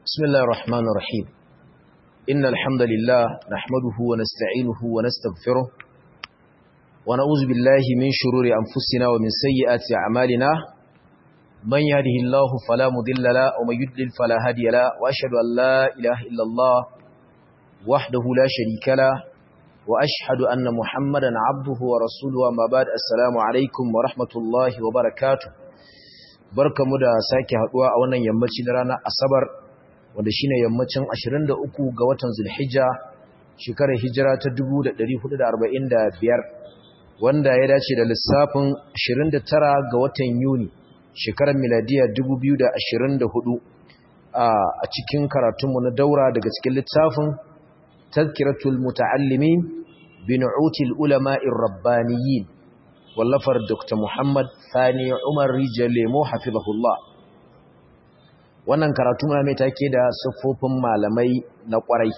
بسم الله الرحمن الرحيم إن الحمد لله نحمده ونستعينه ونستغفره ونعوذ بالله من شرور أنفسنا ومن سيئات أعمالنا من يهده الله فلا مضل له ومن يضلل فلا هادي له وأشهد أن لا إله إلا الله وحده لا شريك له وأشهد أن محمدا عبده ورسوله وما بعد السلام عليكم ورحمة الله وبركاته barkamu da sake haduwa a wannan yammaci na ranar asabar wanda shine yammacin 23 ga watan zulhijja shekarar hijira ta 1445 wanda ya dace da lissafin 29 ga watan yuni shekarar miladiya 2024 a cikin karatunmu na daura daga cikin littafin tazkiratul muta'allimin bi nu'util ulama'ir rabbaniyin wallafar Dr. Muhammad Sani Umar Rijal Lemo hafizahullah wannan karatu na mai take da siffofin malamai na kwarai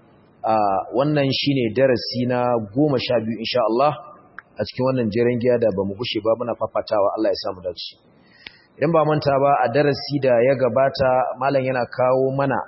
wannan shine darasi na 12 insha Allah a cikin wannan jeren giya da bamu gushe ba muna fafatawa Allah ya samu dace idan ba manta ba a darasi da ya gabata malam yana kawo mana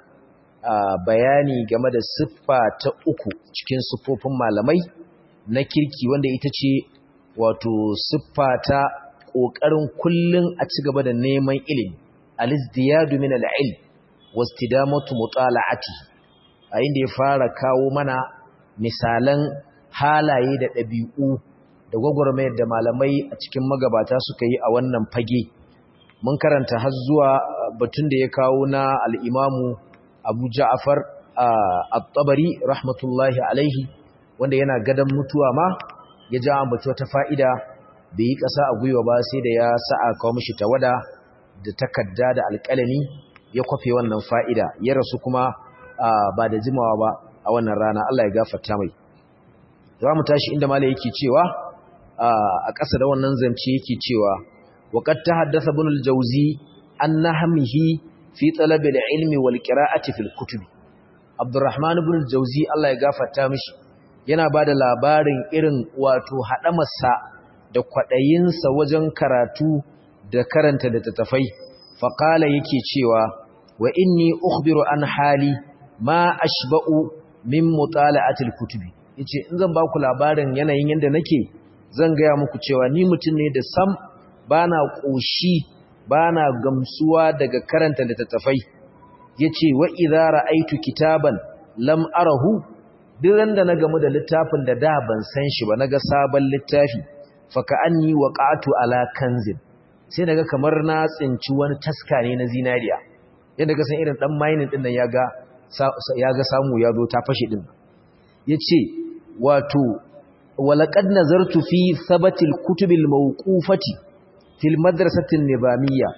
bayani game da siffa ta uku cikin siffofin malamai na kirki wanda ita ce wato siffa ta ƙoƙarin kullum a ci gaba da neman ilimi alizdiyadu min al'ilm wastidamatu mutala'ati a inda ya fara kawo mana misalan halaye da ɗabi'u da gwagwarmayar da malamai a cikin magabata suka yi a wannan fage mun karanta har zuwa batun da ya kawo na al'imamu abu ja'afar at-tabari rahmatullahi alaihi wanda yana gadon mutuwa ma ya ja ambaci wata fa'ida bai yi ƙasa a gwiwa ba sai da ya sa'a kawo mishi tawada da takarda da alƙalami ya kwafe wannan fa'ida ya rasu kuma ba da jimawa ba a wannan rana Allah ya gafarta mai za mu tashi inda mala yake cewa a ƙasa da wannan zance yake cewa waƙar ta haddasa bin aljauzi an na hamihi fi talabi da ilmi wal ƙira'ati fil kutubi abdurrahman bin aljauzi Allah ya gafarta mishi yana ba da labarin irin wato haɗamarsa da kwaɗayinsa wajen karatu da karanta littattafai faƙala yake cewa wa inni ukhbiru an hali ma ashba'u min mutala'atil kutubi yace in zan ba ku labarin yanayin yanda nake zan gaya muku cewa ni mutum ne da sam bana ƙoshi bana gamsuwa daga karanta littattafai yace wa idza ra'aytu kitaban lam arahu duk randa na gamu da littafin da da ban san shi ba naga sabon littafi faka anni waqatu ala kanzin sai naga kamar na tsinci wani taska ne na zinariya yadda ka san irin dan mining din nan yaga yaga samu ya zo ta fashe din yace wato walaqad nazartu fi thabatil kutubil mawqufati fil madrasati nizamiyya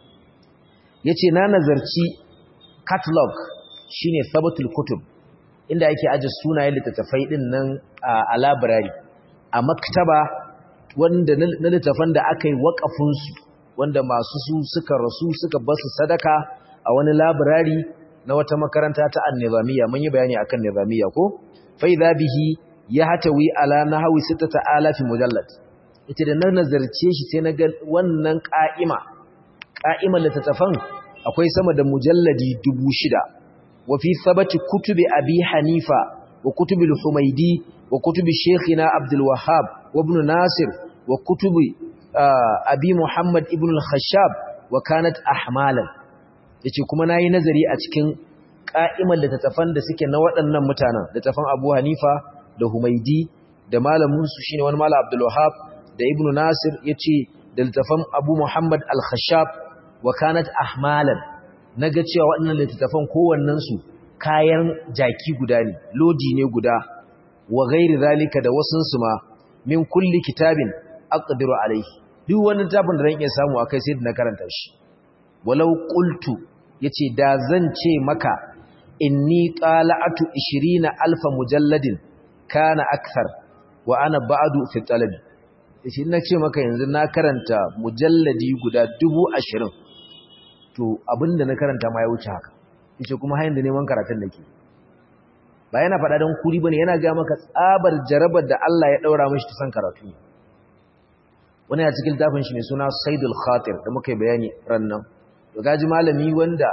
yace na nazarci catalog shine thabatul kutub inda ake aje sunayen littattafai din nan a library a maktaba wanda na littattafan da aka yi waƙafinsu wanda masu su suka rasu suka basu sadaka a wani library na wata makaranta ta annizamiya mun yi bayani akan nizamiya ko fa idza bihi ya hatawi ala nahwi 6000 mujallad ita da na nazarce shi sai na ga wannan qa'ima qa'iman littattafan akwai sama da mujalladi 6000 وفي ثبت كتب أبي حنيفة وكتب الحميدي وكتب شيخنا عبد الوهاب وابن ناصر وكتب أبي محمد ابن الخشاب وكانت أحمالا yace kuma nayi nazari a cikin ka'imar littattafan da suke na waɗannan mutanen littattafan Abu Hanifa da Humaidi da malamin su shine wani malam Abdul Wahhab da Ibn Nasir yace da littattafan Abu Muhammad Al-Khashab wa kanat ahmalan na ga cewa waɗannan littattafan kowannensu kayan jaki guda ne lodi ne guda wa gairi zalika da wasunsu ma min kulli kitabin aqdiru alaihi duk wani littafin da zan iya samu akai sai da na karanta shi walau qultu yace da zan ce maka inni qala'atu 20000 mujalladin kana akthar wa ana ba'du fi talabi yace ina ce maka yanzu na karanta mujalladi guda 20000 to abinda na karanta ma ya wuce haka yace kuma hayin da neman karatun nake ba yana faɗa don kuri bane yana ga maka tsabar jarabar da Allah ya daura mishi ta san karatu wani a cikin tafin shi mai suna Saidul Khatir da muka yi bayani ran nan to gaji malami wanda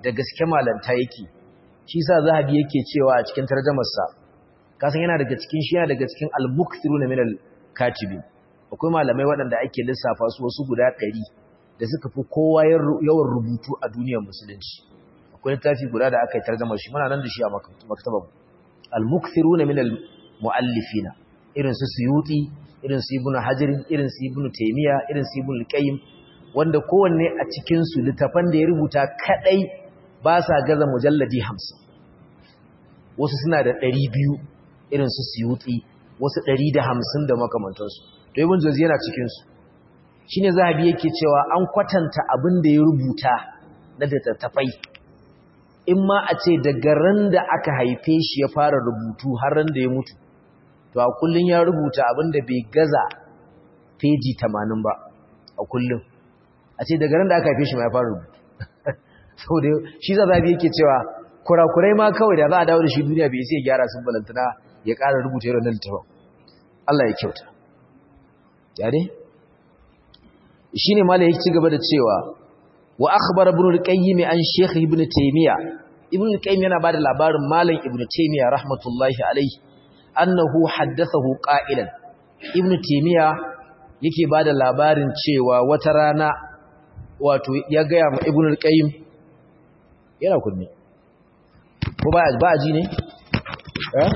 da gaske malanta yake shi sa zahabi yake cewa a cikin tarjamarsa kasan yana daga cikin shi yana daga cikin al-mukthiruna min al-katibin akwai malamai waɗanda ake lissafa su wasu guda ɗari da suka fi kowa yawan rubutu a duniyar musulunci akwai littafi guda da aka yi tarjamar shi muna nan da shi a maktabar al-mukthiruna min al-muallifina irin su suyuti irin su ibnu hajar irin su ibnu taymiya irin su ibnu qayyim wanda kowanne a cikin su littafan da ya rubuta kadai ba sa gaza mujalladi 50 wasu suna da 200 irin su suyuti wasu 150 da makamantansu to ibn jawzi yana cikin su shine zahabi yake cewa an kwatanta abin da ya rubuta na littattafai in ma a ce daga ran da aka haife shi ya fara rubutu har ran da ya mutu to a kullun ya rubuta abin da bai gaza peji 80 ba a kullun a ce daga ran da aka haife shi ma ya fara rubutu saboda shi zahabi yake cewa kurakurai ma kawai da za a dawo da shi duniya bai sai gyara sun balantana ya ƙara rubuta irin littafin Allah ya kyauta yare shine malai yake cigaba da cewa wa akhbara ibn al-qayyim an shaykh ibn taymiya ibn al-qayyim yana bada labarin malam ibn taymiya rahmatullahi alayhi annahu haddathahu qa'ilan ibn taymiya yake bada labarin cewa wata rana wato ya ga ma ibn al-qayyim yana kunne ko ba ba ji ne eh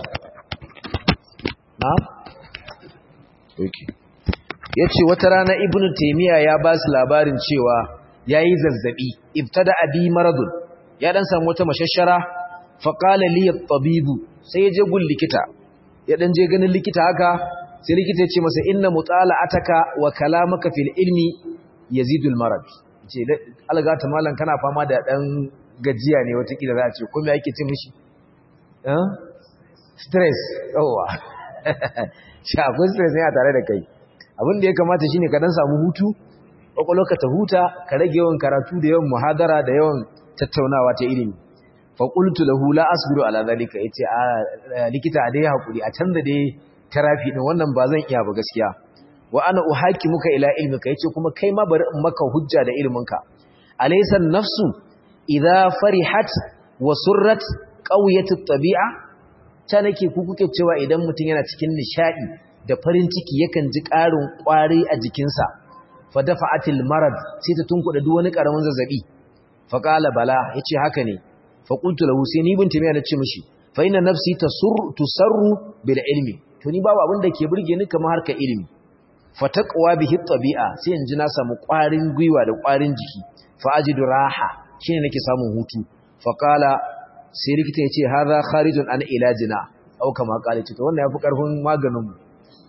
na'am okay yace wata rana ibnu taymiya ya ba su labarin cewa yayi zazzabi ibtada abi maradun ya dan samu wata mashashara fa qala li at-tabibu sai ya je gun likita ya dan je ganin likita haka sai likita ya ce masa inna mutala'ataka wa kalamaka fil ilmi yazidul marad ce alga ta mallan kana fama da dan gajiya ne wata kila za a ce ko me yake ce mishi eh stress yawa shi akwai stress ne a tare da kai abin da ya kamata shine ka dan samu hutu kwakwalwarka ta huta ka rage yawan karatu da yawan muhadara da yawan tattaunawa ta ilimi fa qultu lahu la asbiru ala zalika yace a likita a dai hakuri a canza dai tarafi din wannan ba zan iya ba gaskiya wa ana uhakimuka ila ilmika yace kuma kai ma bari in maka hujja da ilminka alaysa nafsu idza farihat wa surrat qawiyat at-tabi'a ta nake ku kuke cewa idan mutum yana cikin nishadi da farin ciki yakan ji ƙarin ƙwari a jikinsa fa dafa'atil marad sai ta tunkuda duk wani ƙaramin zazzabi fa qala bala yace haka ne fa qultu lahu sai ni binti mai nace mishi fa inna nafsi tasurru tusarru bil ilmi to ni babu abin da ke burge ni kamar harka ilimi fa taqwa bihi tabi'a sai in ji na samu ƙwarin gwiwa da ƙwarin jiki fa ajidu raha shine nake samun hutu fa qala sai likita yace hadha kharijun an ilajina au kama qala to wannan yafi karfin maganin mu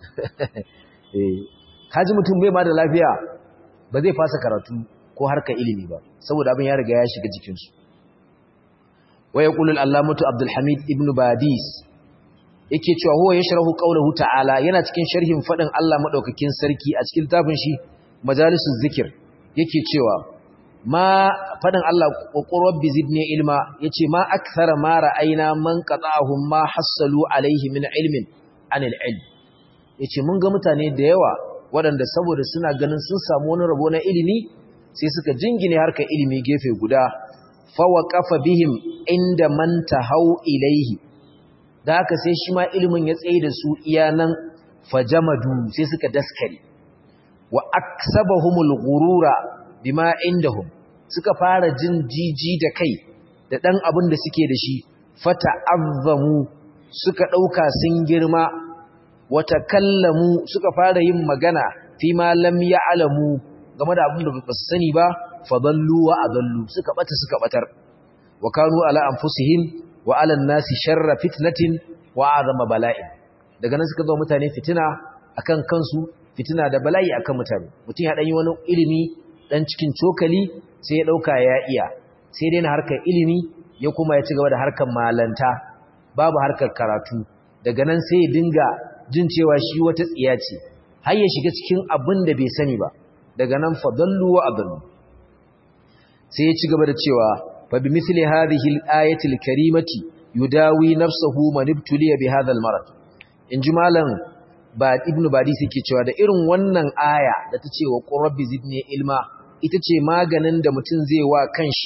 kaji mutum bai ma da lafiya ba zai fasa karatu ko harka ilimi ba saboda abin ya riga ya shiga jikinsu wa yaqulu al-allamatu Abdul Hamid ibn Badis yake cewa huwa yashrahu qawluhu ta'ala yana cikin sharhin fadin Allah madaukakin sarki a cikin tafin shi majalisus zikir yake cewa ma fadin Allah qur rabbi zidni ilma yace ma akthara ma ra'ayna man qata'ahum ma hassalu alayhi min ilmin anil ilm ya ce mun ga mutane da yawa waɗanda saboda suna ganin sun samu wani rabo na ilimi sai suka jingine harkar ilimi gefe guda fawa kafa bihim inda man hau ilaihi da haka sai shi ma ilimin ya tsaye da su iyanan fajamadu sai suka daskare wa aksabahumul ghurura bima indahum suka fara jin jiji da kai da dan abin da suke da shi fata'azzamu suka dauka sun girma wata kallamu suka fara yin magana fi ma lam ya'lamu game da abin da ba su sani ba fadallu wa adallu suka bata suka batar wa kanu ala anfusihim wa ala nasi sharra fitnatin wa azama bala'in daga nan suka zo mutane fitina akan kansu fitina da bala'i akan mutane mutum ya dan yi wani ilimi dan cikin cokali sai ya dauka ya iya sai dai na harkar ilimi ya kuma ya ci gaba da harkar malanta babu harkar karatu daga nan sai ya dinga jin cewa shi wata tsiya ce har ya shiga cikin abin da bai sani ba daga nan fadallu wa adallu sai ya ci gaba da cewa fa bi mithli hadhihi al-ayati al-karimati yudawi nafsuhu man ibtuliya bi hadha al-marad inji malam ba ibnu badi yake cewa da irin wannan aya da ta ce wa qurbi zidni ilma ita ce maganin da mutum zai wa kanshi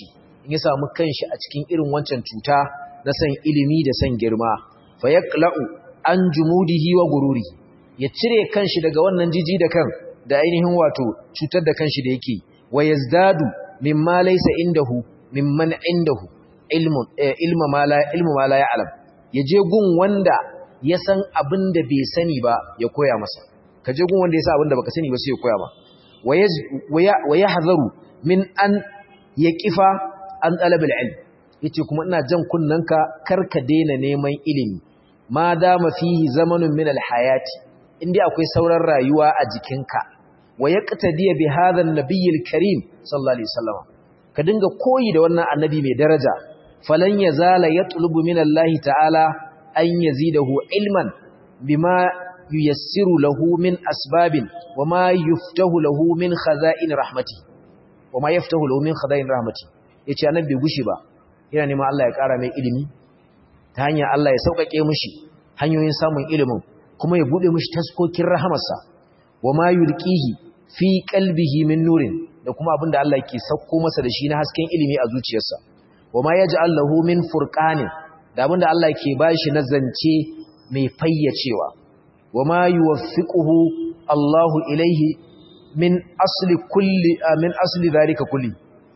in ya samu kanshi a cikin irin wancan cuta na san ilimi da san girma fa yaqla'u an jumudihi wa gururi ya cire kanshi daga wannan jiji da kan da ainihin wato cutar da kanshi da yake wa yazdadu mimma laysa indahu mimman indahu ilmun ilma ma la ilmu ma la ya'lam yaje gun wanda ya san abin da bai sani ba ya koya masa ka je gun wanda ya san abin da baka sani ba sai ya koya ma wa yahzaru min an yaqifa an talabil ilm yace kuma ina jan kunnanka karka daina neman ilimi ma dama fihi zamanun min alhayati indai akwai sauran rayuwa a jikinka wa yaqtadiya bi hadha an-nabiy al-karim sallallahu alaihi wasallam ka dinga koyi da wannan annabi mai daraja falan yazala yatlubu min Allah ta'ala an yazidahu ilman bima yuyassiru lahu min asbabin wama yuftahu lahu min khaza'in rahmati wama yaftahu lahu min khaza'in rahmati yace annabi bai gushi ba yana neman Allah ya ƙara mai ilimi ta hanyar Allah ya sauƙaƙe mishi hanyoyin samun ilimin kuma ya bude mishi taskokin rahamarsa wama yulqihi fi qalbihi min nurin da kuma abinda Allah ke sauko masa da shi na hasken ilimi a zuciyarsa wama yaj'al lahu min furqanin da abinda Allah ke bashi na zance mai fayyacewa wama yuwaffiquhu Allahu ilaihi min asli kulli min asli zalika kulli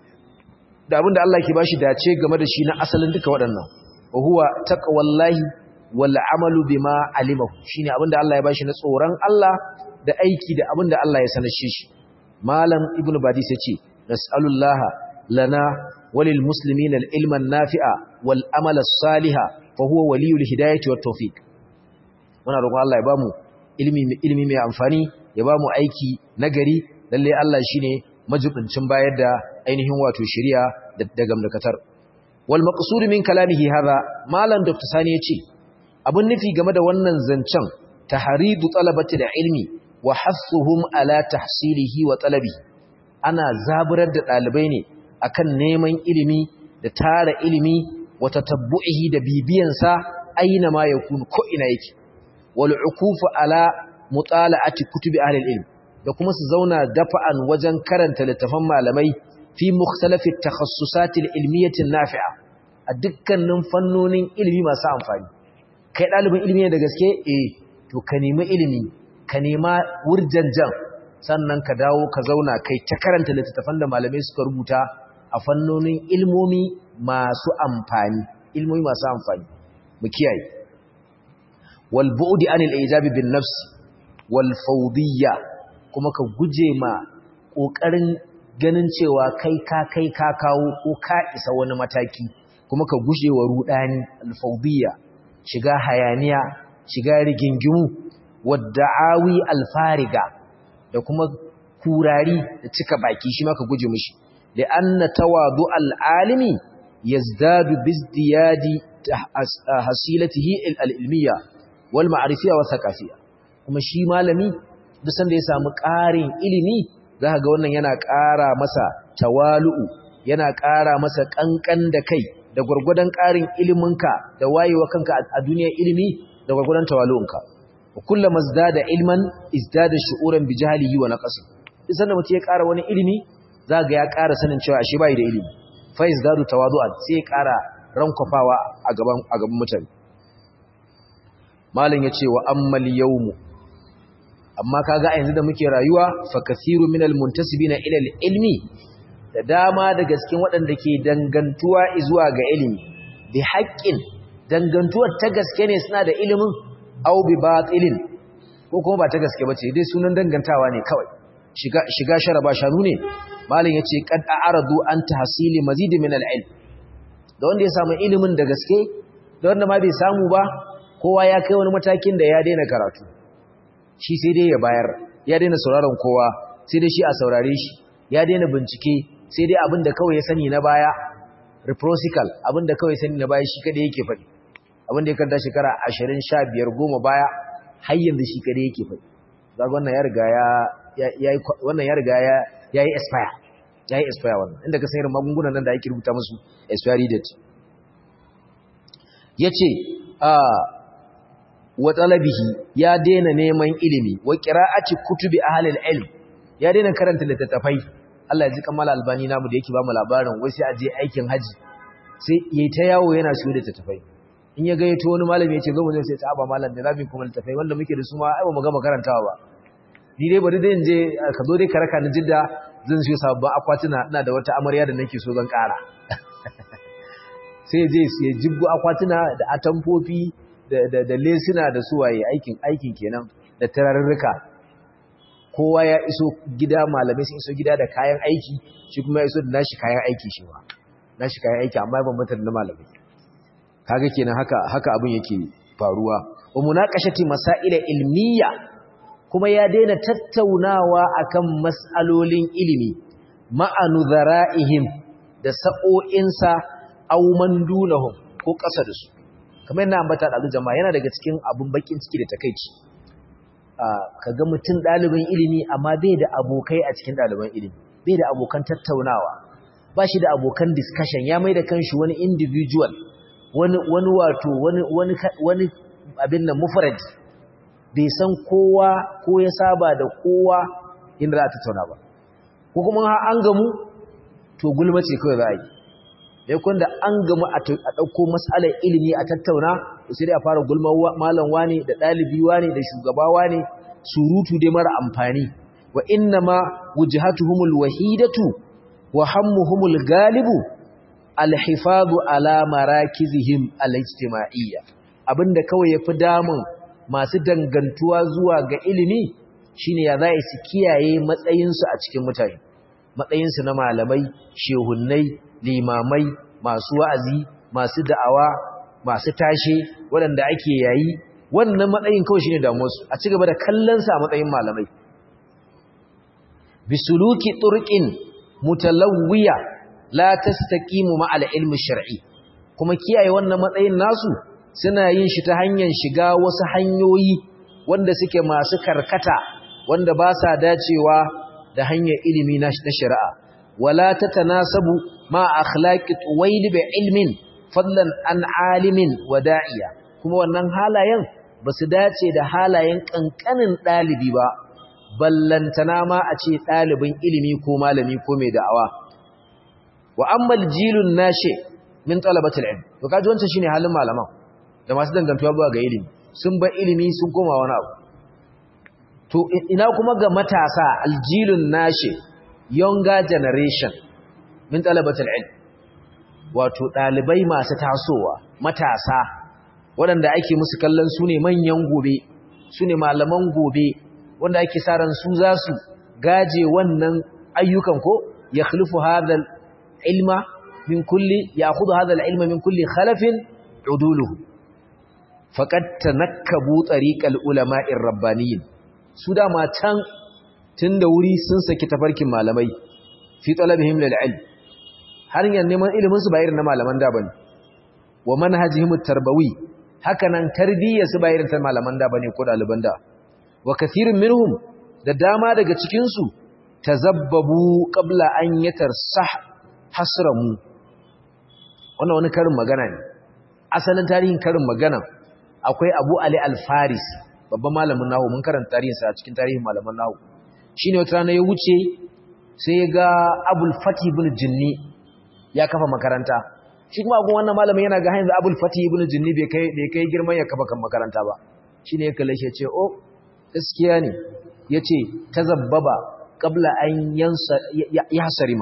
da abinda Allah ke bashi dace game da shi na asalin duka waɗannan wa huwa taqwallahi wal amalu bima alimahu shine abinda Allah ya bashi na tsoron Allah da aiki da abinda Allah ya sanar shi malam ibnu badis yace nas'alullaha lana walil muslimina al ilma nafi'a wal amala saliha fa huwa waliyul hidayati wat tawfiq muna roƙon Allah ya bamu ilimi ilimi mai amfani ya bamu aiki nagari lalle Allah shine majibincin bayar da ainihin wato shari'a da gamdakatar wal maqsud min kalamihi hadha malam dr sani yace abun nufi game da wannan zancen tahridu talabati da ilmi wa hassuhum ala tahsilihi wa talabi ana zaburar da dalibai ne akan neman ilimi da tara ilimi wa tatabbu'ihi da bibiyan sa aina ma yakun ko ina yake wal ukufu ala mutala'ati kutubi ahli ilm da kuma su zauna dafa'an wajen karanta littafan malamai fi mukhtalafi takhassusatil ilmiyatin nafi'a a dukkanin fannonin ilimi masu amfani kai dalibin ilimi ne da gaske eh to ka nemi ilimi ka nema wurjanjan sannan ka dawo ka zauna kai ta karanta littafan da malamai suka rubuta a fannonin ilmomi masu amfani ilmomi masu amfani mu kiyaye wal bu'di anil ijabi bin nafs wal fawdiyya kuma ka guje ma kokarin ganin cewa kai ka kai ka kawo ko ka isa wani mataki kuma ka guje wa rudani alfawdiyya shiga hayaniya shiga rigingimu wadda'awi alfariga da kuma kurari da cika baki shi ma ka guje mishi da anna tawadu al'alimi yazdadu bizdiyadi hasilatihi al-ilmiyya wal ma'rifiyya wa thaqafiyya kuma shi malami duk sanda ya samu ƙarin ilimi za ga wannan yana ƙara masa tawalu'u yana ƙara masa ƙanƙan da kai da gwargwadon ƙarin iliminka da wayewa kanka a duniyar ilimi da gwargwadon tawalu'unka wa kullum mazdada ilman izdada shu'uran bi jahlihi wa naqsi duk sanda mutum ya ƙara wani ilimi za ga ya ƙara sanin cewa ashe bai da ilimi fa izdadu tawadu'an sai ya ƙara rankwafawa a gaban a gaban mutane malam yace wa ammal yawmu amma kaga a yanzu da muke rayuwa fa kathiru minal muntasibina ila ilmi da dama da gaskin waɗanda ke dangantuwa zuwa ga ilimi bi haqqin dangantuwar ta gaske ne suna da ilimin aw bi batilin ko kuma ba ta gaske bace dai sunan dangantawa ne kawai shiga shiga sharaba shanu ne malin yace qad a'radu an tahsili mazid min al-ilm da wanda ya samu ilimin da gaske da wanda ma bai samu ba kowa ya kai wani matakin da ya daina karatu shi sai dai ya bayar ya daina sauraron kowa sai dai shi a saurare shi ya daina bincike sai dai abin da kawai ya sani na baya reciprocal abin da kawai sani na baya shi kadai yake faɗi abin da ya kanta shekara ashirin sha biyar goma baya har yanzu shi kadai yake faɗi zaga wannan ya riga ya wannan ya riga ya yi expire ya yi expire wannan inda ka san irin magungunan nan da ake rubuta musu expiry date ya ce wa talabihi ya daina neman ilimi wa qira'ati kutubi ahlil ilm ya daina karanta littattafai Allah ya ji kamala albani namu da yake ba mu labarin wai sai a je aikin haji sai yayi ta yawo yana siyo da tattafai in ya gayyato wani malami ya ce zo mu zai sai ta aba malam da zamu kuma tattafai wanda muke da su ma ai ba mu gama karantawa ba ni dai bari dai in je ka zo dai ka raka ni jidda zan siyo sababbin akwatuna ina da wata amarya da nake so zan ƙara sai je ya jibgo akwatuna da atamfofi da da lesuna da suwaye aikin aikin kenan da tararruka kowa ya iso gida malamai sun iso gida da kayan aiki shi kuma ya iso da nashi kayan aiki shi ma nashi kayan aiki amma ban mutar na malamai kaga kenan haka haka abin yake faruwa wa munaqashati masail ilmiya kuma ya daina tattaunawa akan mas'alolin ilimi ma'anu zara'ihim da sa'o'insa aw man dunahum ko kasa da su kamar yana ambata da jama'a yana daga cikin abun bakin ciki da takeici ka ga mutum ɗalibin ilimi amma bai da abokai a cikin ɗaliban ilimi bai da abokan tattaunawa ba shi da abokan discussion ya mai da kanshi wani individual wani wani wato wani wani wani abin nan mufrad bai san kowa ko ya saba da kowa inda za a tattauna ba ko kuma an gamu to gulma ce kawai za a yi ya da an gamu a ɗauko matsalar ilimi a tattauna sai dai a fara gulma malam wane da ɗalibi wane da shugaba wane surutu dai mara amfani wa inna ma wujhatuhumul wahidatu wa hammuhumul galibu alhifadu ala marakizihim alijtima'iyya abinda kawai yafi damun masu dangantuwa zuwa ga ilimi shine ya zai su kiyaye matsayinsu a cikin mutane matsayinsu na malamai shehunnai limamai masu wa'azi masu da'awa masu tashe waɗanda ake yayi wannan matsayin kawai shine damuwarsu a cigaba da kallonsa a matsayin malamai bisuluki turqin mutalawwiya la tastaqimu ma'al ilmi shar'i kuma kiyaye wannan matsayin nasu suna yin shi ta hanyar shiga wasu hanyoyi wanda suke masu karkata wanda ba sa dacewa da hanyar ilimi na shari'a wala tatanasabu ma akhlaqi tuwail bi ilmin fadlan an alimin wa da'iya kuma wannan halayen ba su dace da halayen kankanin dalibi ba ballantana ma a ce dalibin ilimi ko malami ko mai da'awa wa ammal jilun nashi min talabatul ilm to kaji wancan shine halin malaman da masu dangantuwa zuwa ga ilimi sun bar ilimi sun koma wani abu to ina kuma ga matasa aljilun nashi younger generation min talabatul ilm wato dalibai masu tasowa matasa waɗanda ake musu kallon su ne manyan gobe su ne malaman gobe wanda ake sa ran su za su gaje wannan ayyukan ko ya khalifu hadal ilma min kulli ya khudu hadal ilma min kulli khalafin uduluhu faqad tanakkabu tariqal ulama'ir rabbaniyin su dama can tun da wuri sun saki tafarkin malamai fi talabihim lil ilm har yan neman ilimin su ba irin na malaman da bane wa manhajihim tarbawi hakanan tarbiyyar su ba irin ta malaman da bane ko daliban da wa kathirun minhum da dama daga cikin su tazabbabu qabla an yatarsah hasramu wannan wani karin magana ne asalin tarihin karin magana akwai Abu Ali al-Faris babban malamin nahu mun karanta tarihinsa a cikin tarihin malaman nahu shine wata rana ya wuce sai ya ga Abul Fatih ibn Jinni ya kafa makaranta shi kuma gun wannan malamin yana ga hanzu Abul Fatih ibn Jinni bai kai bai kai girman ya kafa kan makaranta ba shine ya kalle shi ya ce oh gaskiya ne yace tazabbaba qabla an yansa yahsarima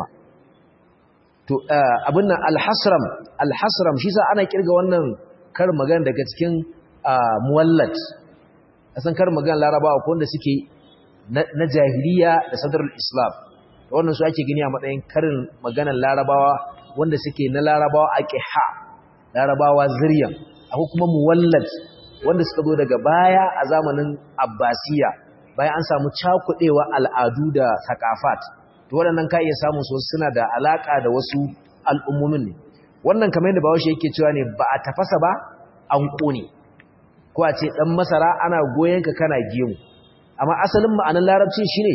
to abin nan al-hasram al-hasram shi sa ana kirga wannan kar magana daga cikin muwallad san kar magana larabawa ko wanda suke na jahiliya da sadarul islam wannan su ake gani a matsayin karin maganar larabawa wanda suke na larabawa a ƙiha larabawa ziryan akwai kuma muwallad wanda suka zo daga baya a zamanin abbasiya bayan an samu cakuɗewa al'adu da sakafat to waɗannan ka iya samun su suna da alaƙa da wasu al'ummomin ne wannan kamar yadda bawashi yake cewa ne ba a tafasa ba an ƙone ko a ce ɗan masara ana goyon ka kana gemu amma asalin ma'anar larabci shine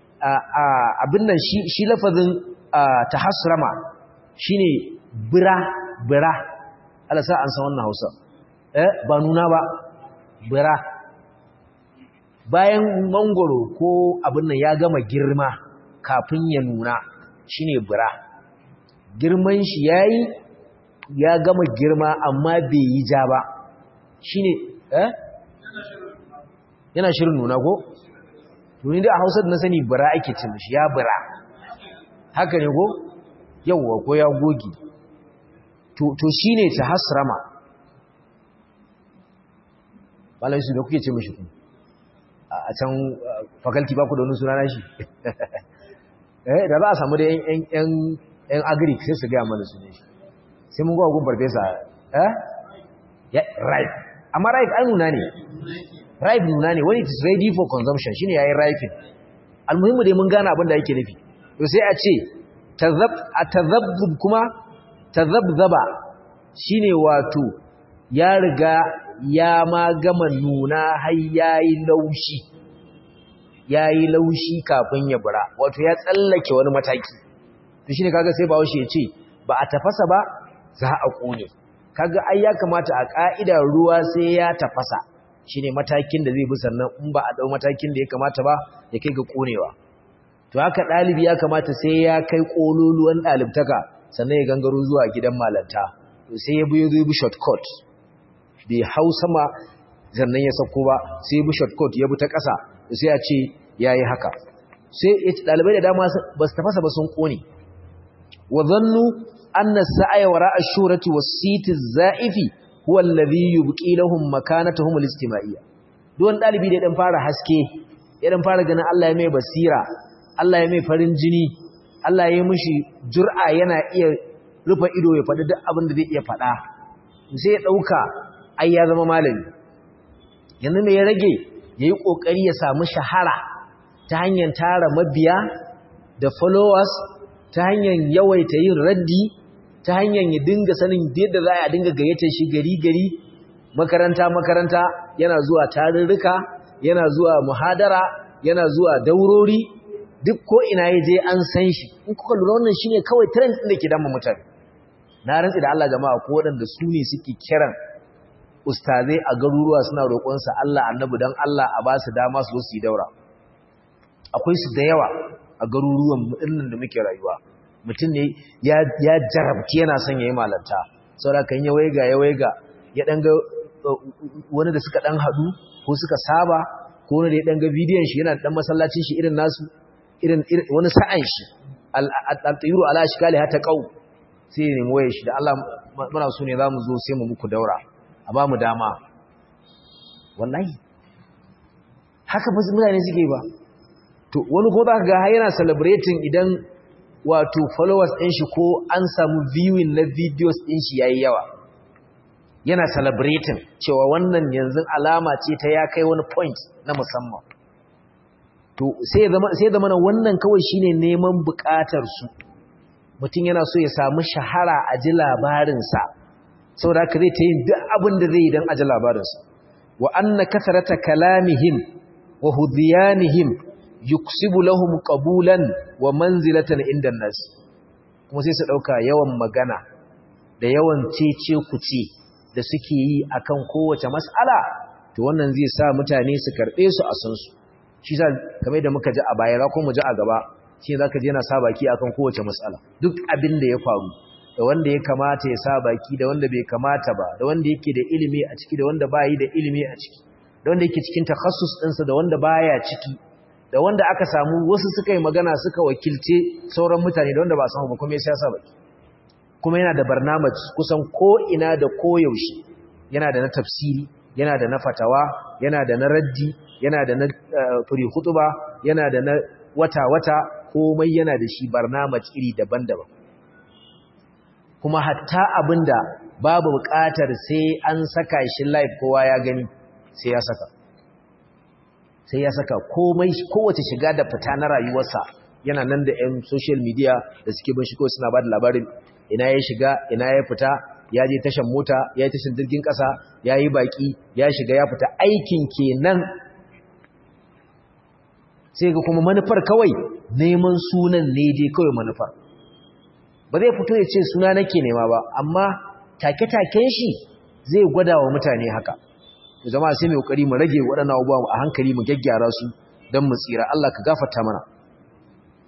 abin nan shi lafazin tahasrama shine bira bira Allah sa an san wannan Hausa eh ba nuna ba bira bayan mangoro ko abin nan ya gama girma kafin ya nuna shine bura girman shi yayi ya gama girma amma bai yi ja ba shine eh yana shirin nuna ko tuni da a Hausa da na sani bura ake cin shi ya bura haka ne ko yawwa ko ya goge to to shine ta hasrama malai su da kuke ce mishi kuma a can faculty ba ku da wani suna na shi eh da za a samu da yan agric sai su gaya mana su ne shi sai mun gawa gun farfesa eh ripe amma ripe ai nuna ne ripe nuna ne when it is ready for consumption shine yayin ripening almuhimmu dai mun gane abin da yake nufi to sai a ce tazab atazabbub kuma tazabzaba shine wato ya riga ya ma gama nuna har yayi laushi yayi laushi kafin ya bura wato ya tsallake wani mataki to shine kaga sai bawo shi ya ce ba a tafasa ba za a kone kaga ai ya kamata a ka'ida ruwa sai ya tafasa shine matakin da zai bi sannan in ba a dau matakin da ya kamata ba ya kai ga konewa to haka dalibi ya kamata sai ya kai kololuwan dalibtaka sannan ya gangaro zuwa gidan malanta to sai ya bi ya bi shortcut bai hau sama sannan ya sako ba sai ya bi shortcut ya bi ta ƙasa to sai ya ce yayi haka sai ya ci dalibai da dama ba su tafasa ba sun kone wa zannu anna sa'aya wara ash-shurati was-siti az-za'ifi huwa alladhi yubqi lahum makanatahum al-ijtima'iyya duwan dalibi da dan fara haske ya dan fara ganin Allah ya mai basira Allah ya mai farin jini Allah ya mishi jur'a yana iya rufe ido ya faɗi duk abin da zai iya faɗa sai ya dauka ai ya zama malami yanzu me ya rage yayi kokari ya samu shahara ta hanyar tara mabiya da followers ta hanyar yawaita yin raddi ta hanyar ya dinga sanin yadda za a dinga gayyata shi gari-gari makaranta-makaranta yana zuwa tarurruka yana zuwa muhadara yana zuwa daurori duk ko ina ya je an san shi in kuka lura wannan shine kawai trend din da ke damu mutane na rantsi da Allah jama'a ko waɗanda su ne suke kiran ustazai a garuruwa suna roƙonsa Allah annabi dan Allah a ba su dama su zo su yi daura akwai su da yawa a garuruwan mu'innan da muke rayuwa mutum ne ya jarabci yana son ya yi malanta saboda kan ya waiga ya waiga ya ɗanga wani da suka ɗan haɗu ko suka saba ko wani da ya ɗanga bidiyon shi yana ɗan masallacin shi irin nasu irin wani sa'an shi al-tayiru ala shikali hata ƙau sai ya nemi wayar shi da Allah muna so ne za mu zo sai mu muku daura a ba mu dama wallahi haka ba mutane suke ba to wani ko za ka ga yana celebrating idan wato followers ɗin shi ko an samu viewing na videos ɗin shi yayi yawa yana celebrating cewa wannan yanzu alama ce ta ya kai wani point na musamman to sai zama sai zama wannan kawai shine neman buƙatar su mutum yana so ya samu shahara a ji labarin sa saboda haka zai ta yin duk abin da zai yi don a ji labarin sa wa anna kasarata kalamihim wa hudhiyanihim yuksibu lahum qabulan wa manzilatan inda nas kuma sai su dauka yawan magana da yawan cece kuce da suke yi akan kowace mas'ala to wannan zai sa mutane su karbe su a san su shi sa kamar da muka ji a baya ko mu ji a gaba shi zaka je yana sa baki akan kowace mas'ala duk abin da ya faru da wanda ya kamata ya sa baki da wanda bai kamata ba da wanda yake da ilimi a ciki da wanda bayi da ilimi a ciki da wanda yake cikin takhassus ɗinsa da wanda baya ciki da wanda aka samu wasu suka yi magana suka wakilce sauran mutane da wanda ba samu ba kuma ya siyasa baki kuma yana da barnamaj kusan ko ina da koyaushe yana da na tafsiri yana da na fatawa yana da na raddi yana da na furi hutuba yana da na wata-wata komai yana da shi barnamaj iri daban-daban kuma hatta abinda babu buƙatar sai an saka shi live kowa ya gani sai ya saka sai ya saka komai kowace shiga da fita na rayuwarsa yana nan da 'yan social media da suke bin shi kawai suna ba da labarin ina ya shiga ina ya fita ya je tashan mota ya yi tashan jirgin ƙasa ya yi baƙi ya shiga ya fita aikin kenan sai ga kuma manufar kawai neman sunan ne dai kawai manufar ba zai fito ya ce suna nake nema ba amma take-taken shi zai gwada wa mutane haka jama'a sai mai kokari mu rage waɗannan abubuwa a hankali mu gaggyara su don mu tsira Allah ka gafarta mana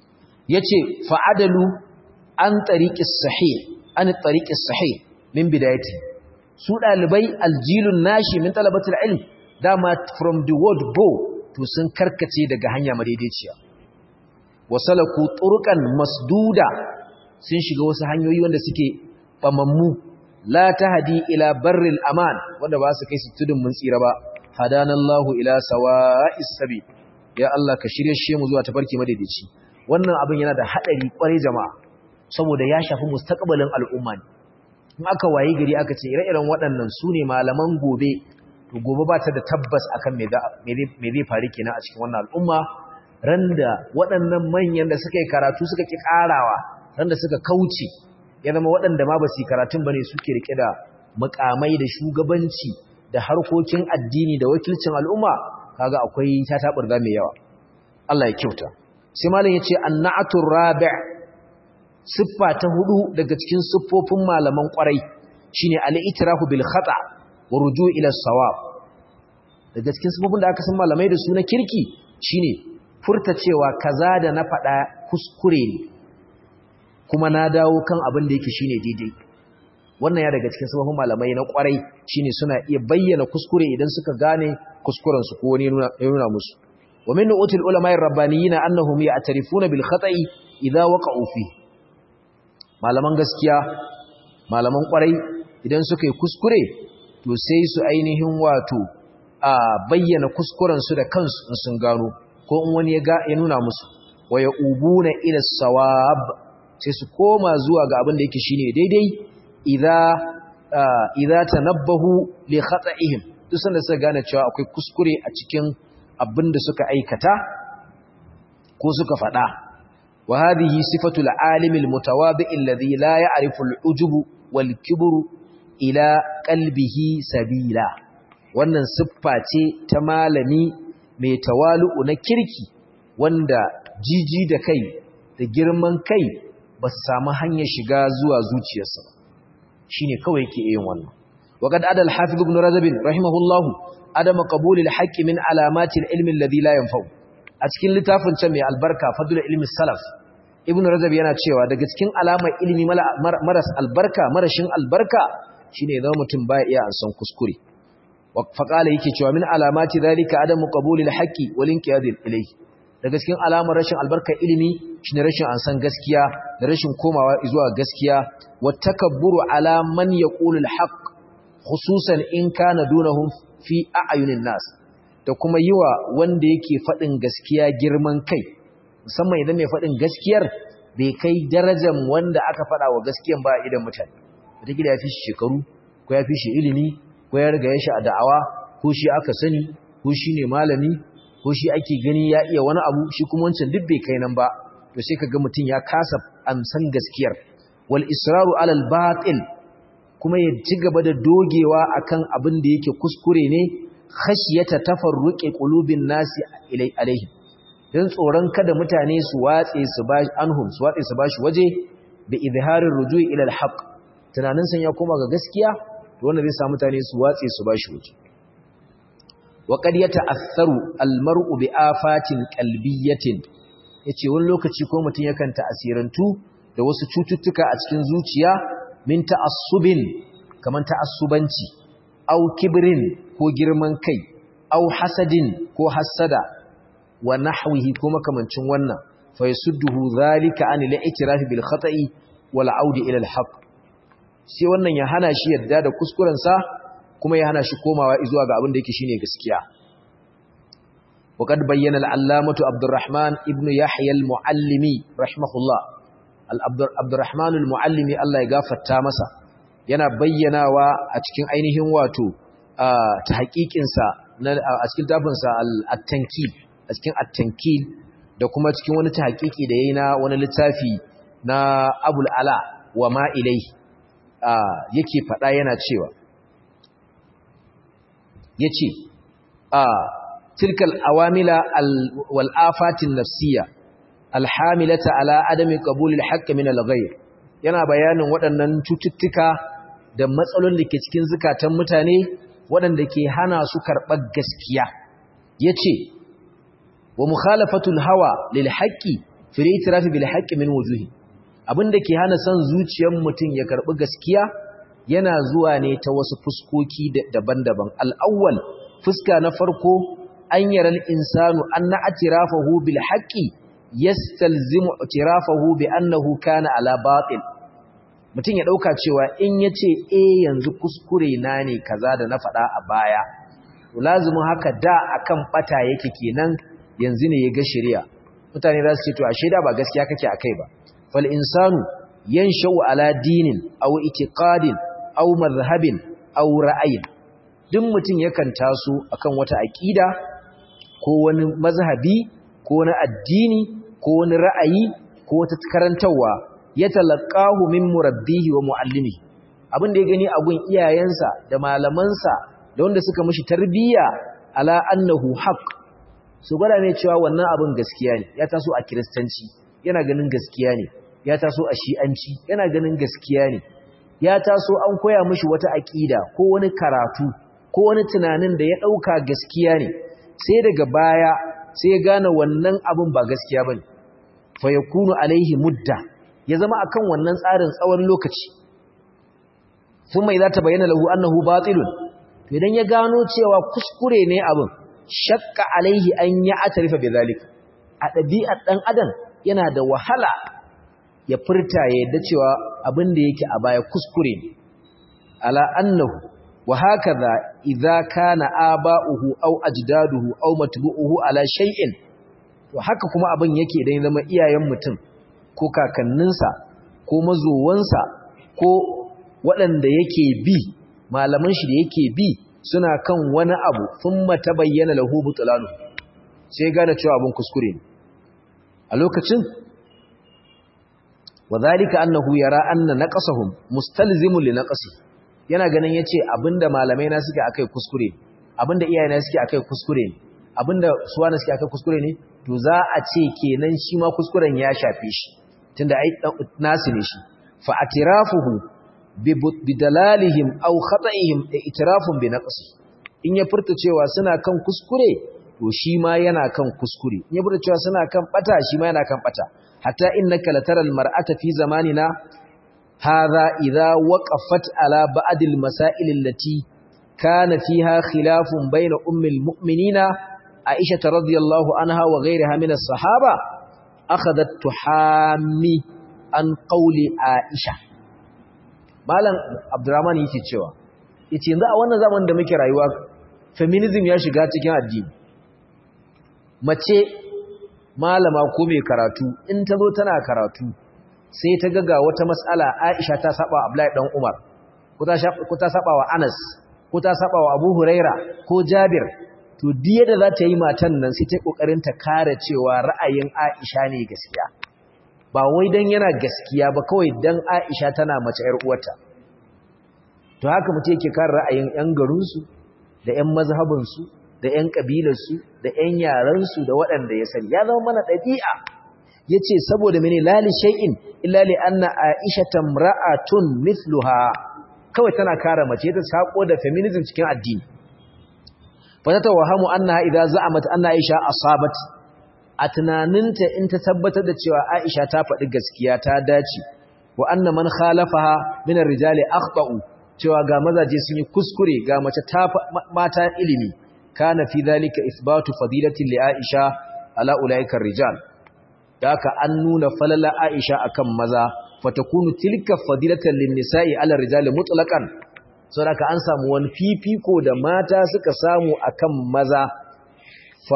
yace fa'adalu an tariqis sahih an tariqis sahih min bidayati su dalibai aljilun nashi min talabatul ilm dama from the word go to sun karkace daga hanya madaidaiciya wasalaku turqan masduda sun shiga wasu hanyoyi wanda suke bamammu la tahdi ila barril aman wanda ba su kai su tudun mun tsira ba hadanallahu ila sawa'is sabi ya Allah ka shirye shi mu zuwa tafarki madaidaici wannan abin yana da hadari kware jama'a saboda ya shafi mustaqbalin al'umma ne in aka wayi gari aka ce ire-iren waɗannan su ne malaman gobe to gobe ba ta da tabbas akan me zai faru kenan a cikin wannan al'umma randa waɗannan manyan da suka yi karatu suka ki ƙarawa randa suka kauce ya zama waɗanda ma ba su yi karatun ba ne suke rike da mukamai da shugabanci da harkokin addini da wakilcin al'umma kaga akwai tataɓurza mai yawa Allah ya kyauta sai malam ya ce annatun rabi' siffa ta hudu daga cikin siffofin malaman kwarai shine al-itirafu bil khata wa ruju' ila sawab daga cikin siffofin da aka san malamai da su na kirki shine furta cewa kaza da na faɗa kuskure ne kuma na dawo kan abin da yake shine daidai wannan ya daga cikin siffofin malamai na kwarai shine suna iya bayyana kuskure idan suka gane kuskuren su ko wani ya nuna musu wa min utul ulama'i rabbaniyina annahum ya'tarifuna bil khata'i idza waqa'u fihi malaman gaskiya malaman kwarai idan suka yi kuskure to sai su ainihin wato a bayyana kuskurensu da kansu in sun gano ko in wani ya nuna musu wa ya ubuna ila sawab sai su koma zuwa ga abin da yake shine daidai idza idza tanabbahu li khata'ihim duk sanda suka gane cewa akwai kuskure a cikin abin da suka aikata ko suka faɗa وهذه صفة العالم المتواضع الذي لا يعرف العجب والكبر إلى قلبه سبيلا wannan siffa ce ta malami mai tawalu'u na kirki wanda jiji da kai da girman kai ba su samu hanyar shiga zuwa zuciyarsa ba shine kawai yake yin wannan waqad adal hafiz ibn razab rahimahullahu adama qabulil haqqi min alamati al-ilmi alladhi la yanfa'u a cikin littafin can mai albarka fadlul ilmi salaf ibnu rajab yana cewa daga cikin alamar ilimi maras albarka marashin albarka shine zama mutum baya iya an san kuskure fa qala yake cewa min alamati zalika adamu qabulil haqqi wal inqiyad ilayhi daga cikin alamar rashin albarka ilimi shine rashin an san gaskiya da rashin komawa zuwa gaskiya wat takabburu ala man yaqulu al haqq khususan in kana dunahum fi a'yunin nas da kuma yi wa wanda yake faɗin gaskiya girman kai musamman idan mai faɗin gaskiyar bai kai darajar wanda aka faɗa wa gaskiyan ba idan mutane wataƙila ya fi shi shekaru ko ya fi shi ilimi ko ya riga ya shi a da'awa ko shi aka sani ko shi ne malami ko shi ake gani ya iya wani abu shi kuma wancan duk bai kai nan ba to sai ka ga mutum ya kasa amsan gaskiyar wal israru alal batil kuma ya ci gaba da dogewa akan abin da yake kuskure ne khashiyata tafarruqi qulubin nasi ilai alaihi dan tsoron kada mutane su watse su ba anhum su watse su bashi waje bi izharir rujui ila alhaq tunanin san ya koma ga gaskiya to wannan zai sa mutane su watse su bashi waje wa qad yata'assaru almar'u bi afatin qalbiyatin yace wani lokaci ko mutun yakan ta'asirantu da wasu cututtuka a cikin zuciya min ta'assubin kaman ta'assubanci au kibrin ko girman kai au hasadin ko hasada wa nahwihi ko makamancin wannan fa yasudduhu zalika an al-i'tiraf bil khata'i wal 'aud ila al-haq sai wannan ya hana shi yadda da kuskuren sa kuma ya hana shi komawa zuwa ga abin da yake shine gaskiya وقد بين العلامة عبد الرحمن ابن يحيى المعلمي رحمه الله عبد الرحمن المعلمي الله يغفر تامسا yana bayyanawa a cikin ainihin wato ta haƙiƙinsa a cikin tafinsa al-tankil a cikin at-tankil da kuma cikin wani ta haƙiƙi da yayi na wani littafi na Abul Ala wa ma ilai yake faɗa yana cewa yace a tilkal awamila wal afatin nafsiyya alhamilata ala adami qabulil haqq min al-ghayr yana bayanin waɗannan cututtuka da matsalolin da ke cikin zukatan mutane waɗanda ke hana su karɓar gaskiya ya ce wa mukhalafatul hawa lil haqqi fil itirafi bil haqqi min wujuhi abinda ke hana son zuciyar mutum ya karbi gaskiya yana zuwa ne ta wasu fuskoki daban-daban al-awwal fuska na farko an yaral insanu anna atirafahu bil haqqi yastalzimu atirafahu bi annahu kana ala batil mutum ya dauka cewa in yace eh yanzu kuskure na ne kaza da na faɗa a baya lazumin haka da akan bata yake kenan yanzu ne ya ga shari'a mutane za su ce to ashe da ba gaskiya kake akai ba fal insanu yanshau ala dinin aw itiqadin aw madhhabin aw ra'ayin duk mutum yakan taso akan wata aqida ko wani mazhabi ko wani addini ko wani ra'ayi ko wata karantawa ya talaqahu min murabbihi wa muallimihi abin da ya gani a gun iyayensa da malamansa da wanda suka mishi tarbiyya ala annahu haqq su gwada mai cewa wannan abin gaskiya ne ya taso a kiristanci yana ganin gaskiya ne ya taso a shi'anci yana ganin gaskiya ne ya taso an koya mishi wata aƙida ko wani karatu ko wani tunanin da ya ɗauka gaskiya ne sai daga baya sai ya gane wannan abin ba gaskiya ba ne fa ya kunu alaihi mudda ya zama akan wannan tsarin tsawon lokaci sun mai za ta bayyana lahu annahu batilun to idan ya gano cewa kuskure ne abin shakka alaihi an ya atarifa bi zalika a ɗabi'ar ɗan adam yana da wahala ya furta ya yadda cewa abin da yake a baya kuskure ne ala annahu wa hakaza idza kana aba'uhu aw ajdaduhu aw matbu'uhu ala shay'in to haka kuma abin yake idan zama iyayen mutum ko kakanninsa ko mazowansa ko waɗanda yake bi malaman shi da yake bi suna kan wani abu thumma tabayyana lahu butlanu sai gane cewa abin kuskure ne a lokacin wadhalika annahu yara anna naqasahum mustalzimun li naqsi yana ganin yace abinda malamai na suke akai kuskure abinda iyayena suke akai kuskure abinda suwana suke akai kuskure ne to za a ce kenan shi ma kuskuren ya shafe shi tunda ai nasu ne shi fa atirafuhu bi dalalihim aw khata'ihim itirafun bi naqsi in ya furta cewa suna kan kuskure to shi ma yana kan kuskure in ya furta cewa suna kan bata shi ma yana kan bata hatta innaka lataral mar'ata fi zamanina hadha idha waqafat ala ba'd al masail allati kana fiha khilafun bayna ummi al mu'minina aisha radhiyallahu anha wa ghayriha min as sahaba akhadat tuhami an qawli aisha malam abdurrahman yake cewa yace yanzu a wannan zamanin da muke rayuwa feminism ya shiga cikin addini mace malama ko mai karatu in ta zo tana karatu sai ta ga wata matsala Aisha ta saba wa Abdullahi dan Umar ko ta ko ta saba wa Anas ko ta saba wa Abu Huraira ko Jabir to diye da za ta yi matan nan sai ta kokarin ta kare cewa ra'ayin Aisha ne gaskiya ba wai dan yana gaskiya ba kawai dan Aisha tana mace ƴar uwarta to haka mutum yake kare ra'ayin ƴan garinsu da ƴan mazhabinsu da ƴan kabilarsu da ƴan yaransu da waɗanda ya sani ya zama mana ɗabi'a yace saboda mene lali shay'in illa li anna Aisha tamra'atun mithluha kawai tana kare mace ta sako da feminism cikin addini fa ta tawahamu annaha idza za'amat anna Aisha asabat a tunaninta in ta tabbatar da cewa Aisha ta faɗi gaskiya ta dace wa anna man khalafaha min ar-rijali akhta'u cewa ga mazaje sun yi kuskure ga mace ta mata ilimi kana fi dhalika ithbatu fadilatin li Aisha ala ulaika ar-rijal daka an nuna falala Aisha akan maza fatakunu tilka fadilatan lin-nisa'i ala ar-rijali mutlaqan saboda an samu wani fifiko da mata suka samu akan maza fa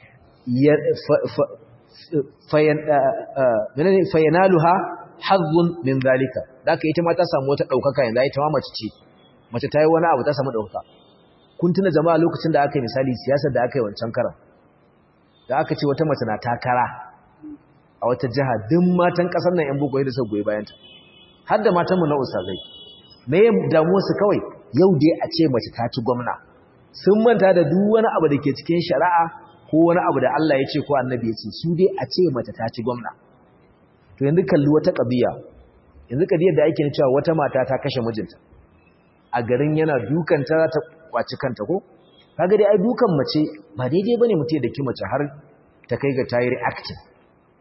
fayanaluha hazzun min zalika daka ita ma ta samu wata daukaka yanzu ita ma mace ce mace ta yi wani abu ta samu daukaka kun tuna jama'a lokacin da aka yi misali siyasar da aka yi wancan karan da aka ce wata mace na takara a wata jiha duk matan kasar nan yan bugoyi da suka goyi bayanta har da matan mu na ustazai me ya damu su kawai yau dai a ce mace ta ci gwamna sun manta da duk wani abu da ke cikin shari'a ko wani abu da Allah ya ce ko annabi ya ce su dai a ce mace ta ci gwamna to yanzu kalli wata kabiya yanzu kadiyar da ake cewa wata mata ta kashe mijinta a garin yana dukan ta ta kwaci kanta ko kaga dai ai dukan mace ba daidai bane mutum da ki mace har ta kai ga tayi reacting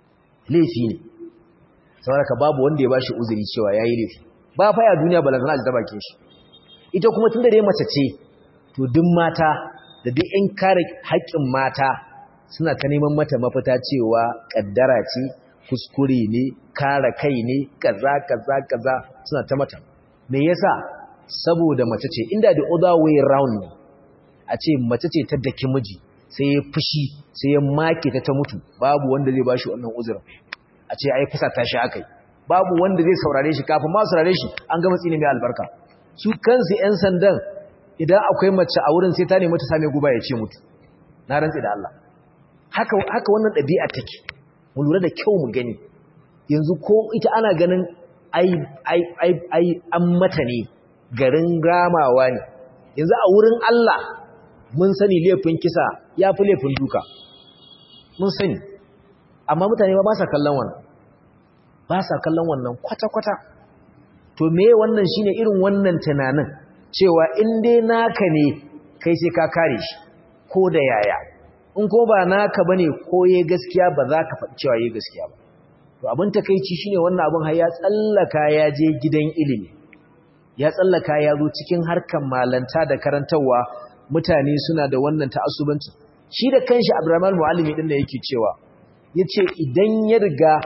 laifi ne saboda ka babu wanda ya bashi uzuri cewa yayi laifi ba fa ya duniya balantana ji ta bakin shi ita kuma tunda dai mace ce to duk mata da duk in kare haƙƙin mata suna ta neman mata mafita cewa kaddara ce kuskure ne kare kai ne kaza kaza kaza suna ta mata me yasa saboda mace ce inda the other way round ne a ce mace ce ta daki miji sai ya fushi sai ya make ta ta mutu babu wanda zai bashi wannan uzurin a ce ai fusa ta shi akai babu wanda zai saurare shi kafin ma saurare shi an gama tsini mai albarka su kansu yan sandan idan akwai mace a wurin sai ta nemi ta same guba ya ce mutu na rantsi da Allah haka haka wannan ɗabi'a take mu lura da kyau mu gani yanzu ko ita ana ganin ai ai ai ai an mata ne garin ramawa ne yanzu a wurin Allah mun sani laifin kisa ya fi laifin duka mun sani amma mutane ba sa kallon wannan ba sa kallon wannan kwata-kwata to me wannan shine irin wannan tunanin cewa in dai naka ne kai sai ka kare shi ko da yaya in ko ba naka bane ko yayi gaskiya ba za ka faɗi cewa yayi gaskiya ba to abin takeici shine wannan abin har ya tsallaka ya je gidan ilimi ya tsallaka ya zo cikin harkan malanta da karantarwa mutane suna da wannan ta'assubanci shi da kanshi Abdurrahman Muallimi din da yake cewa yace idan ya riga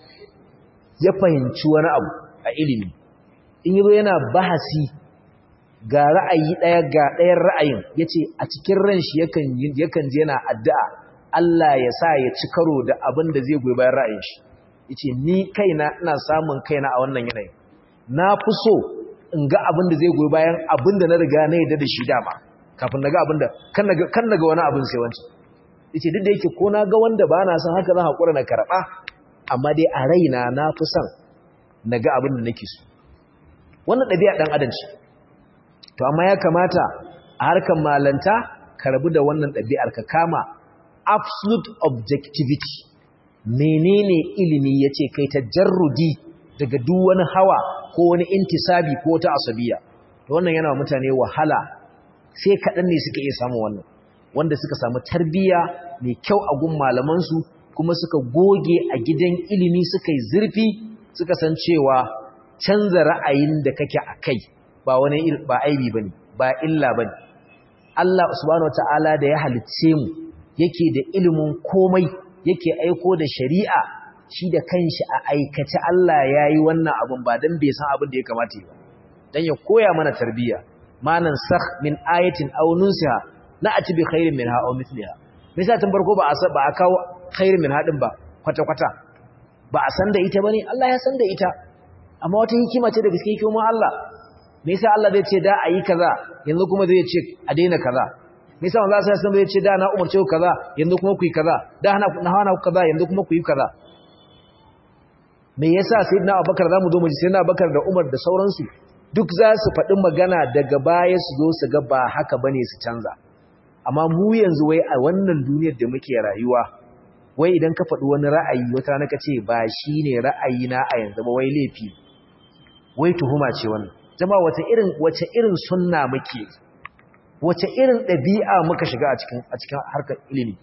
ya fahimci wani abu a ilimi in yazo yana bahasi ga ra'ayi daya ga ɗayan ra'ayin yace a cikin ran shi yakan yakan je yana addu'a Allah ya sa ya ci karo da abin da zai goyi bayan ra'ayin shi yace ni kaina ina samun kaina a wannan yanayi na fi so in ga abin da zai goyi bayan abin da na riga na yadda da shi dama kafin na ga abin da kan na ga wani abin sai wancan yace duk da yake ko na ga wanda ba na son haka zan haƙura na karɓa amma dai a raina na fi son na ga abin da nake so wannan ɗabi'a ɗan adam ce to amma ya kamata a harkar malanta ka rabu da wannan ɗabi'ar ka kama absolute objectivity menene ilimi yace kai ta jarrudi daga duk wani hawa ko wani intisabi ko ta asabiya to wannan yana mutane wahala sai kaɗan ne suka iya samu wannan wanda suka samu tarbiyya mai kyau a gun malamansu kuma suka goge a gidan ilimi suka yi zurfi suka san cewa canza ra'ayin da kake a kai ba wani ba aibi bane ba illa bane Allah subhanahu wataala da ya halicce mu yake da ilimin komai yake aiko da shari'a shi da kanshi a aikace Allah yayi wannan abun ba dan bai san abin da ya kamata ba dan ya koya mana tarbiyya manan sakh min ayatin aw nunsiha na'ati bi khairin minha aw mithliha misa tun farko ba a ba a kawo khairin minha din ba kwata kwata ba a san da ita bane Allah ya san da ita amma wata hikima ce da gaske hikima Allah me yasa Allah zai ce da ayi kaza yanzu kuma zai ce a daina kaza me yasa Allah sai san zai ce da na umarce ku kaza yanzu kuma ku yi kaza da hana na hana ku kaza yanzu kuma ku yi kaza me yasa sayyidina Abubakar zamu zo mu ji sayyidina Abubakar da Umar da sauransu duk za su faɗi magana daga baya su zo su ga ba haka ba ne su canza amma mu yanzu wai a wannan duniyar da muke rayuwa wai idan ka faɗi wani ra'ayi wata rana ka ce ba shi ne ra'ayina a yanzu ba wai laifi wai tuhuma ce wannan jama wace irin wace irin sunna muke wace irin ɗabi'a muka shiga a cikin a cikin harkar ilimi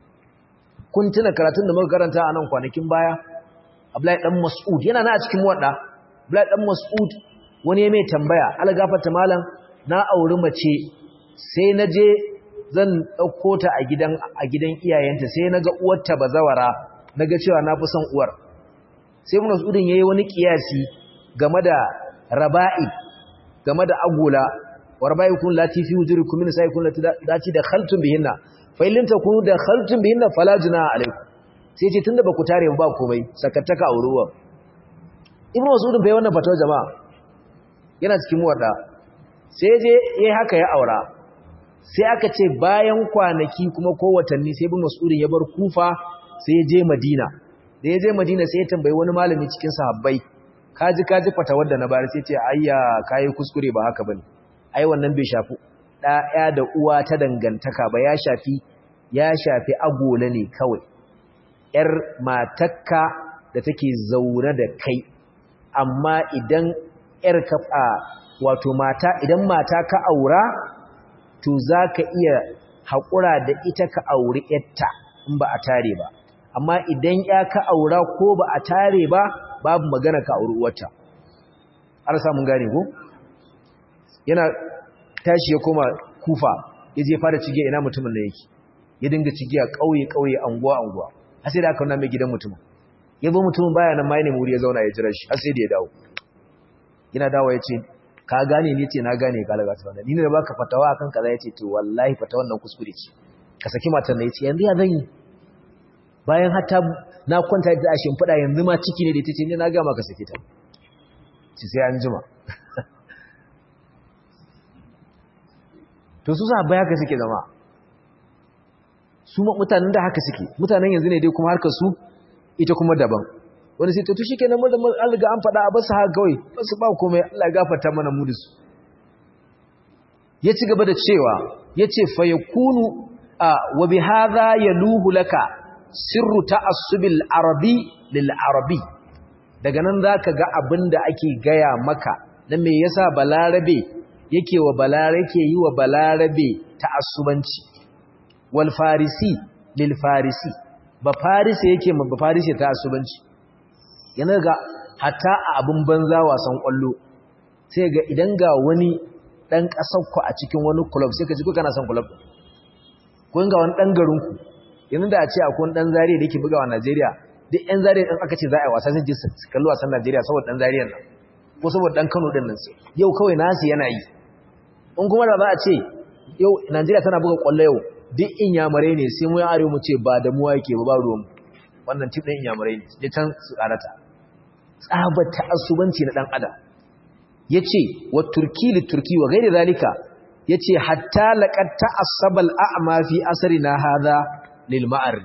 kun tuna karatun da muka karanta a nan kwanakin baya Abdullahi dan Mas'ud yana na a cikin wadda Abdullahi dan Mas'ud wani mai tambaya algafarta malam na auri mace sai na je zan ɗauko ta a gidan a gidan iyayenta sai na ga uwarta bazawara na ga cewa na fi son uwar sai mun usudin yayi wani kiyasi game da raba'i game da agola warba'i kun lati fi wujurikum min sai kun lati da khaltum bihinna fa in takunu da khaltum bihinna fala junaha alaikum sai ce tunda ba ku tare ba komai sakattaka auruwa ibnu mas'udin bai wannan fatawa jama'a yana cikin wadda sai je yayi haka ya aura sai aka ce bayan kwanaki kuma ko watanni sai bin mas'udin ya bar kufa sai ya je madina da ya je madina sai ya tambayi wani malami cikin sahabbai kaji kaji fata wadda na bari sai ce ayya kai kuskure ba haka bane ai wannan bai shafi ɗaya da uwa ta dangantaka ba ya shafi ya shafi agola ne kawai yar matakka da take zaune da kai amma idan ‘yar kafa wato mata idan mata ka aura to za ka iya haƙura da ita ka auri ‘yarta in ba a tare ba amma idan ya ka aura ko ba a tare ba babu magana ka auri uwarta har samun gane ko yana tashi ya koma kufa ya je fara cige ina mutumin da yake ya dinga cigiya kauye kauye anguwa anguwa har sai da aka nuna mai gidan mutumin ya zo mutumin baya nan mai ne muri ya zauna ya jira shi har sai da ya dawo yana dawo ya ce ka gane ni ce na gane ka laga tsana ni ne da baka fatawa akan kaza yace to wallahi fatawan nan kuskure ce ka saki matar nan yace yanzu ya zan yi bayan hatta na kwanta da ashin fada yanzu ma ciki ne da ita ce ne na ga maka saki ta ci sai an jima to su sa baya ka suke zama su mutanen da haka suke mutanen yanzu ne dai kuma harkar su ita kuma daban wani sai to shikenan mun da an riga an faɗa a basu haka kawai basu ba komai Allah ya gafarta mana mu da su ya ci gaba da cewa yace fa yakunu wa bi hadha yaluhu laka sirru ta'assubil arabi lil arabi daga nan zaka ga abinda ake gaya maka na me yasa balarabe yake wa balarabe yake yi wa balarabe ta'assubanci wal farisi lil farisi ba farisi yake ma ba farisi ta'assubanci yana ga hatta a abin banza wasan kwallo sai ga idan ga wani dan kasar ku a cikin wani club sai ka ji ko kana son club ko ga wani dan garin ku yanzu da a ce akwai wani dan zariya da yake bugawa Najeriya duk ɗan zariya din aka ce za a yi wasa sai ji su kalli wasan Najeriya saboda dan zariya nan ko saboda dan Kano din nan sai yau kawai nasu yana yi in kuma da za a ce yau Najeriya tana buga kwallo yau duk inyamurai ne sai mu ya arewa mu ce ba da mu yake ba ba ruwan wannan tip ɗin inyamurai ne sai can su karata tsabar ta'assubanci na dan adam yace wa turki li turki wa gairi zalika yace hatta laqad ta'assaba al-a'ma fi asrina hadha lil ma'ar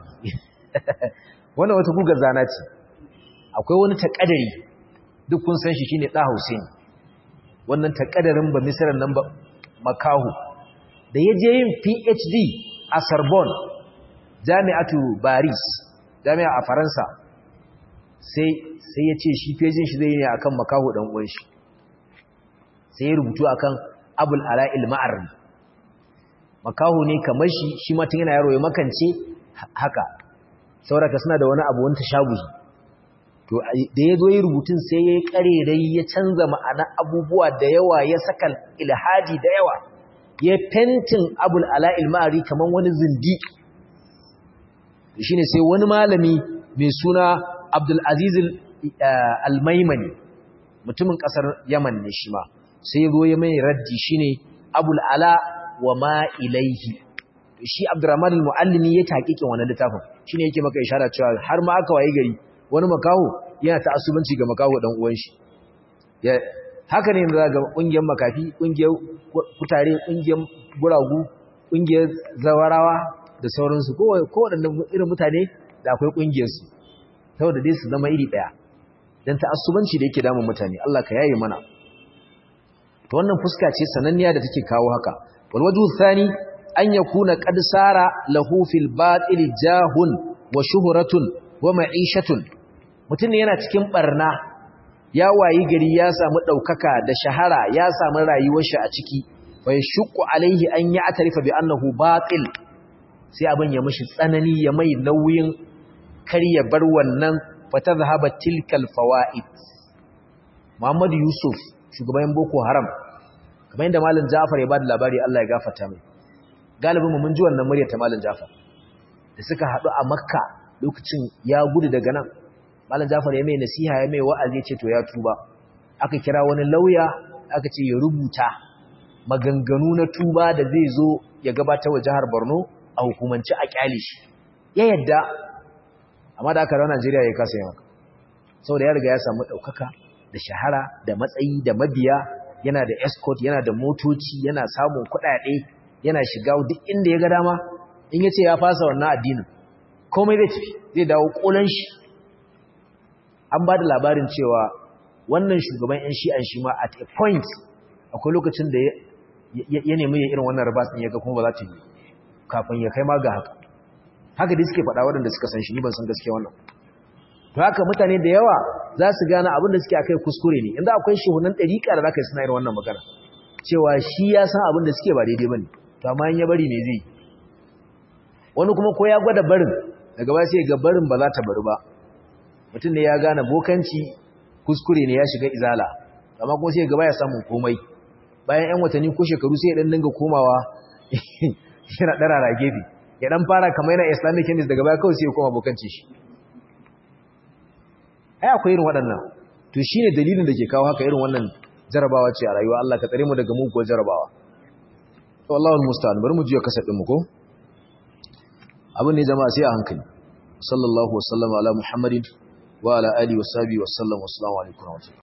wannan wata gugar zana ce akwai wani takadari duk kun san shi shine da Hussein wannan takadarin ba misran nan ba makahu da yaje yin PhD a Sorbonne jami'atu Paris jami'a a Faransa sai sai ya ce shi fejin shi zai yi ne akan makaho dan uwan shi sai ya rubutu akan abul ala'il ma'arri makaho ne kamar shi shi ma tun yana yaro ya makance haka sauraka suna da wani abu wani tashabuhi to da ya zo yi rubutun sai ya yi karerai ya canza ma'ana abubuwa da yawa ya saka ilhadi da yawa ya fentin abul ala'il ma'arri kamar wani zindi shine sai wani malami mai suna abdul aziz al-maimani mutumin kasar yaman ne shi ma sai zo ya mai raddi shine abul ala wa ma ilaihi shi abdurrahman al-muallimi ya taqiqin wannan littafin shine yake maka isharar cewa har ma aka waye gari wani makaho yana ta asubanci ga makaho dan uwan shi ya haka ne za ga kungiyar makafi kungiyar kutare kungiyar guragu kungiyar zawarawa da sauransu ko ko wadannan irin mutane da akwai kungiyar su saboda dai su zama iri daya dan ta'assubanci da yake damun mutane Allah ka yaye mana to wannan fuska ce sananniya da take kawo haka wal wajhu thani an yakuna qad sara lahu fil batil jahun wa shuhratun wa ma'ishatun mutun yana cikin barna ya wayi gari ya samu daukaka da shahara ya samu rayuwar shi a ciki wa yashqu alaihi an ya'tarifa bi annahu batil sai abin ya mishi tsanani ya mai nauyin kar ya bar wannan fatazhaba tilkal fawaid Muhammad Yusuf shugaban Boko Haram kamar yadda Malam Ja'far ya bada labari Allah ya gafarta mai galibin mu mun ji wannan muryar ta Malam Ja'far da suka hadu a Makka lokacin ya gudu daga nan Malam Ja'far ya mai nasiha ya mai wa'azi ya ce to ya tuba aka kira wani lauya aka ce ya rubuta maganganu na tuba da zai zo ya gabatar wa jihar Borno a hukumance a kyale shi ya yadda amma da aka rawa Najeriya ya kasa yin haka saboda ya riga ya samu ɗaukaka da shahara da matsayi da mabiya yana da escort yana da motoci yana samun kuɗaɗe yana shiga duk inda ya ga dama in ya ce ya fasa wannan addinin komai zai tafi zai dawo ƙolan shi an ba da labarin cewa wannan shugaban 'yan shi'an shi ma at a point akwai lokacin da ya nemi ya irin wannan rabas ɗin ya ga kuma ba za ta yi kafin ya kai ma ga haka haka dai suke faɗa waɗanda suka san shi ni ban san gaske wannan to haka mutane da yawa za su gane abin da suke akai kuskure ne inda akwai shehunan ɗariƙa da za ka yi suna irin wannan magana cewa shi ya san abin da suke ba daidai ba ne to amma in ya bari me zai wani kuma ko ya gwada barin daga baya sai ga barin ba za ta bari ba mutum ne ya gane bokanci kuskure ne ya shiga izala amma kuma sai ga baya samun komai bayan yan watanni ko shekaru sai ya dan dinga komawa yana darara gefe ya dan fara kamar yana islamic chemist daga baya kawai sai ya koma bokanci shi ai akwai irin waɗannan to shine dalilin da ke kawo haka irin wannan jarabawa ce a rayuwa Allah ka tsare mu daga muguwar jarabawa to Allahu musta'an bari mu juya kasabin mu ko abin ne jama'a sai a hankali sallallahu wasallama ala muhammadin wa ala alihi wa sahbihi wa sallam wa assalamu alaikum wa rahmatullahi